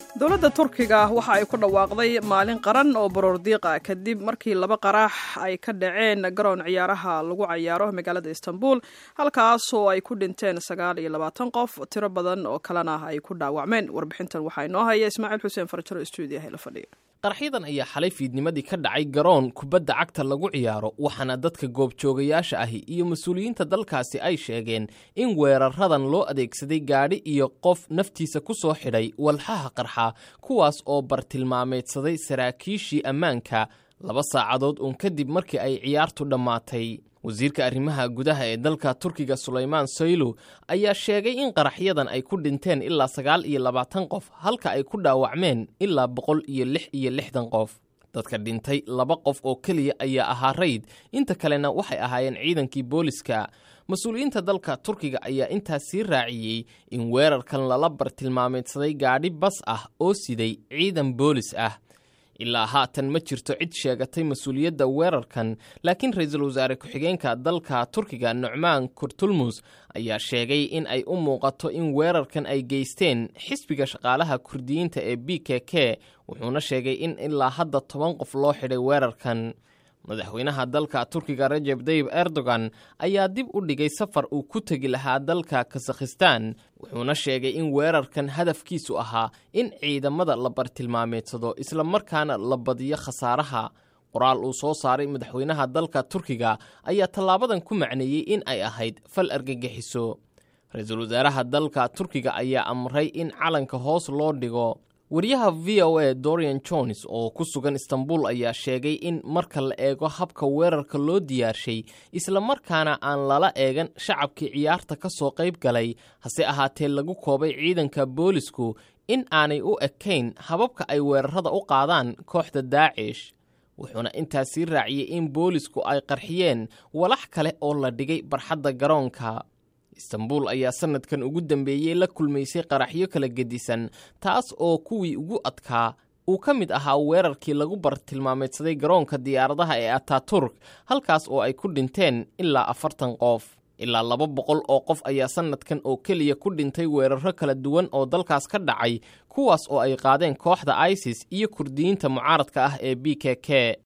dowladda turkiga waxa ay ku dhawaaqday maalin qaran oo baroordiiqa kadib markii laba qarax ay ka dhaceen garoon ciyaaraha lagu cayaaro magaalada istanbul halkaasoo ay ku dhinteen sagaal iyo labaatan qof tiro badan oo kalena ay ku dhaawacmeen warbixintan waxaa inoo haya ismaaciil xuseen farjaro stuudiyaha la fadhiya qarxyadan ayaa xalay fiidnimadii ka dhacay garoon kubadda cagta lagu ciyaaro waxaana dadka goobjoogayaasha ahi iyo mas-uuliyiinta dalkaasi ay sheegeen in weeraradan loo adeegsaday gaadhi iyo qof naftiisa ku soo xidhay walxaha qarxa kuwaas oo bartilmaameedsaday saraakiishii ammaanka laba saacadood uun kadib markii ay ciyaartu dhammaatay wasiirka arrimaha gudaha ee dalka turkiga sulaymaan soylu ayaa sheegay in qaraxyadan ay ku dhinteen ilaa sagaal iyo labaatan qof halka ay ku dhaawacmeen ilaa boqol iyo lix iyo lixdan qof dadka dhintay laba qof oo keliya ayaa ahaa rayd inta kalena waxay ahaayeen ciidankii booliska mas-uuliyiinta dalka turkiga ayaa intaas sii raaciyey in weerarkan lala bartilmaameedsaday gaadhi bas ah oo siday ciidan boolis ah ilaa haatan ma jirto cid sheegatay mas-uuliyadda weerarkan laakiin ra-iisul wasaare ku-xigeenka dalka turkiga nucmaan kurtulmus ayaa sheegay in ay u muuqato in weerarkan ay geysteen xisbiga shaqaalaha kurdiyiinta ee b k k wuxuuna sheegay in ilaa hadda toban qof loo xidhay weerarkan madaxweynaha dalka turkiga rajeb tayib erdogan ayaa dib u dhigay safar uu ku tegi lahaa dalka kasakhistan wuxuuna sheegay in weerarkan hadafkiisu ahaa in ciidamada la bartilmaameedsado islamarkaana la badiyo khasaaraha qoraal uu soo saaray madaxweynaha dalka turkiga ayaa tallaabadan ku macneeyey in ay ahayd fal argagixiso ra-iisul wasaaraha dalka turkiga ayaa amray in calanka hoos loo dhigo wariyaha v o a dorian jones oo ku sugan istanbul ayaa sheegay in marka la eego habka weerarka loo diyaarshay islamarkaana aan lala eegan shacabkii ciyaarta ka soo qayb galay hase ahaatee lagu koobay ciidanka boolisku in aanay u ekayn hababka ay weerarada u qaadaan kooxda daacish wuxuuna intaas sii raaciyey in boolisku ay qarxiyeen walax kale oo la dhigay barxadda garoonka istanbul ayaa sanadkan ugu dambeeyey la kulmaysay qaraxyo kala gedisan taas oo kuwii ugu adkaa uu ka mid ahaa weerarkii lagu bartilmaameedsaday garoonka diyaaradaha ee ataturk halkaas oo ay ku dhinteen ilaa afartan qof ilaa laba boqol oo qof ayaa sanadkan oo keliya ku dhintay weeraro kala duwan oo dalkaas ka dhacay kuwaas oo ay qaadeen kooxda isis iyo kurdiyiinta mucaaradka ah ee b k k